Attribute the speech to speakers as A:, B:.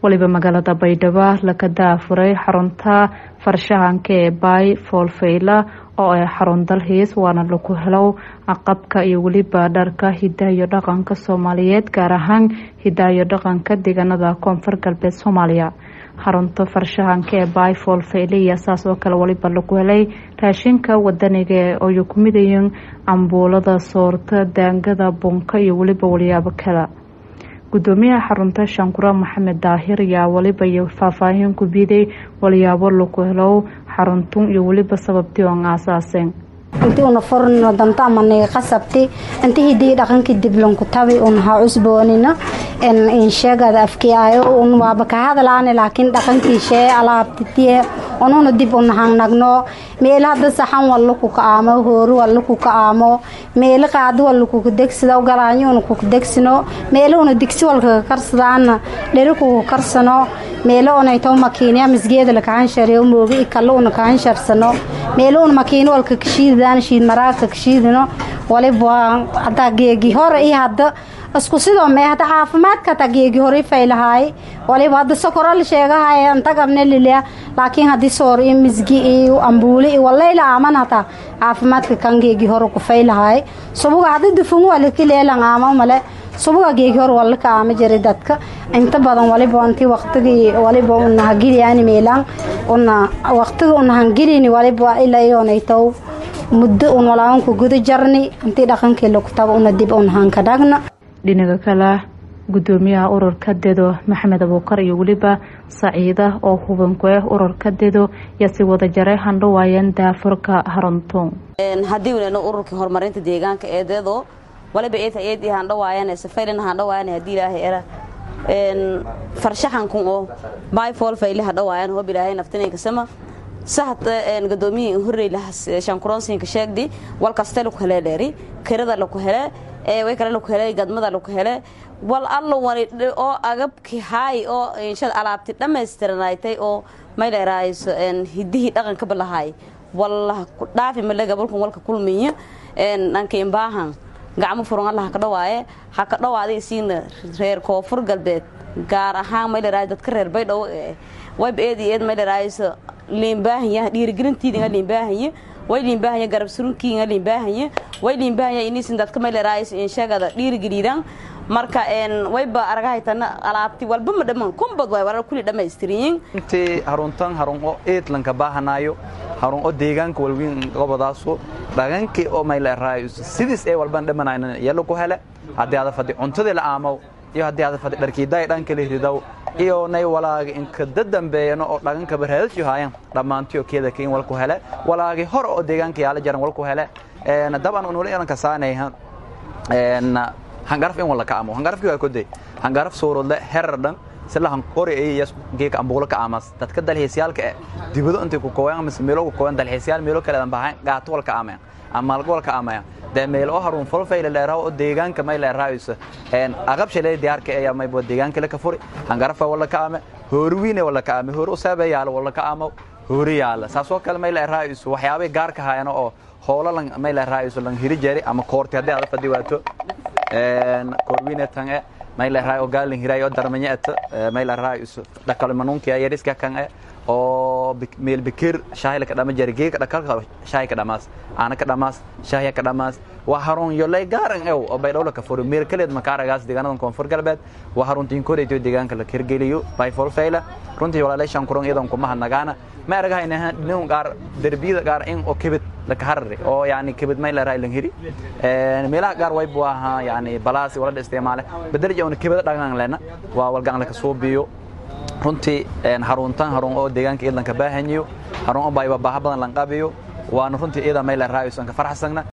A: waliba magaalada baydhabo laga daafuray xarunta farshaxanka ee baay foolfeyla oo ay xarun dalxiis waana lagu helo qabka iyo weliba dharka hidaha iyo dhaqanka soomaaliyeed gaar ahaan hidaha iyo dhaqanka deegaanada koonfur galbeed soomaaliya xarunta farshaxanka ee baay foolfeyle iyo saas oo kale waliba lagu helay raashinka wadaniga ooy ku midayeen cambuulada soorta daangada bunka iyo weliba walyaabo kale gudoomiyaha xarunta shankura maxamed daahir ayaa waliba iyo faahfaahin ku biiday walyaabo lagu helo xaruntun iyo weliba sababtii oon aasaaseen
B: inti una furno danta amaniga qasabti inti hidii dhaqankii diblanku tabi un ha cusboonina insheegada afkiyaayo un waaba ka hadlaane laakiin dhaqankii shee alaabtitiye ununa dib un hangnagno meelo hadda saxan walla kuka aamo hoori walla kuka aamo meelo qaadi walla kuka degsado galaanyo una kuka degsino meelo una digsi walkaka karsadaana dheri kuka karsano meelo unayto makiinya misgeeda lakahanshariyo moogi ikalla una kahansharsano meelo una makiino walka kashiidadaan shiid maraagka kashiidino waliba hadaa geegi hore iyo hadda isku sidoo mee hadda caafimaadka hataa geegi hore faylahaay waliba hadda sokoro la sheegahay anta qabne lilia laakiin haddii soor iyo misgi iyo ambuuli iyo walayla aaman hataa caafimaadka kan geegi hore ku faylahaay subuga hadda dufungu walakaleelan aama male subuga geegi hore walla ka aama jiray dadka inta badan waliba intii waqtigii waliba una hagiliyaani meelaan una waqtiga una hangilini waliba ilaa iyoonaytow muddo un walaabanku guda jarni intii dhaqankii lagu tago una dib un hanka dhagna
A: dhinaga kale gudoomiyaha ururka dedo maxamed abuukar iyo weliba saciida oo hubanku ah ururka dedo yaa si wada jaray handhawaayeen daafurka haruntuun
C: haddii unano ururkii horumarinta deegaanka ee dedo waliba eeta eed handhawaayaan safaylin handhawaayaan haddii ilaahay era farshaxankun oo bayfool fayle hadhawaayaan hob ilaahay naftinayka sama sahad gadoomiyi horrey shankuroonsiinka sheegdi walkaste laku hele dheeri kirada laku hele way kale laku hele gadmada laku hele wal allo wani oo agabki haay oo inshad alaabti dhammaystiranaytay oo may dheeraayso hidihii dhaqanka balahaay walla dhaafi male gabalkun walka kulmiyo dhankain baahan gacmo furan alla haka dhawaaye haka dhawaada isiina reer koonfur galbeed gaar ahaan may dheeraay dadka reer baydhabo wayb eed iyo eed may dheeraayso liinbaahanya dhiirigelintiidinga liinbaahanya way liinbaahanya garab surunkiinga liinbaahanya way liinbaahanya inisin dadka may dheeraayso inshagada dhiirigeliidan marka wayba aragahaytana alaabti walba ma dhammaan kumbad way warar kuli dhammaystiriyin
D: intii haruntan harun oo eedlanka baahanaayo harun oo deegaanka walwiin gobodaaso dhagankii oo may leeraayo sidiis ee walban dhammanayna yalo ku hele haddii ada fadhi cuntadii la aamaw iyo haddii ada fadhi dharkiidaay dhankali ridaw iyo nay walaaga inkada dambeeyano oo dhaganka barhaadasyo haayan dhammaantiyo keeda kain walku hele walaagi hor oo deegaanka yaala jaran walku hele daban unula ilanka saanayha hangaraf in wala ka amo hangarafki waa koday hangaraf suurodle herar dhan sila hanqori ayas geeka ambuulo ka amas dadka dalxiisyaalka eh dibado intay ku kooyaan mise meelo ku kooyaan dalxiisyaal meelo kale bahan gaato wal ka amaya ama malgo wal ka amaya de meel oo harun folfayla leeraw oo deegaanka may leeraayso een aqab shalay diyaarka ayaa may boo deegaanka la ka furi hangarafa wala ka ame hoorwiine wala ka ame hoor u saabayaal wala ka amo hooriyaal saasoo kale may leeraayso waxyaabay gaarka hayano oo hoola lan may leeraayso lan hiri jari ama koorti hadii aad fadhi waato een koorwiine tan ee may leeraay oo gaalin hiray oo darmanyaata may leeraay dhakal manuunki ay riska kan ee oo meel bikir shaahi ka dhama jari geeka dhakalka shaahi ka dhamaas aana ka dhamaas shaahi ka dhamaas waa harun yo lay gaaran ew oo bay dhowla ka furo meel kaleed makaaragaas deegaanadan koonfur galbeed waa haruntiin koreeto deegaanka la kirgeliyo bay folfayla runtii walaalay shan kuran iyadan kuma hadnagaana ma aragahayna nin gaar derbiyada gaar in oo kibid laka harari oo yani kibid may la raayilan hiri meelaha gaar way buu ahaa yani balaasi wala isticmaale bedelja una kibida dhagan lena waa walgaan laka soo biyo runtii haruntan harun oo deegaanka iyadan ka baahanyo harun oo bayba baaha badan lan qabiyo waana runtii iyada may la raayayso ka farxsagna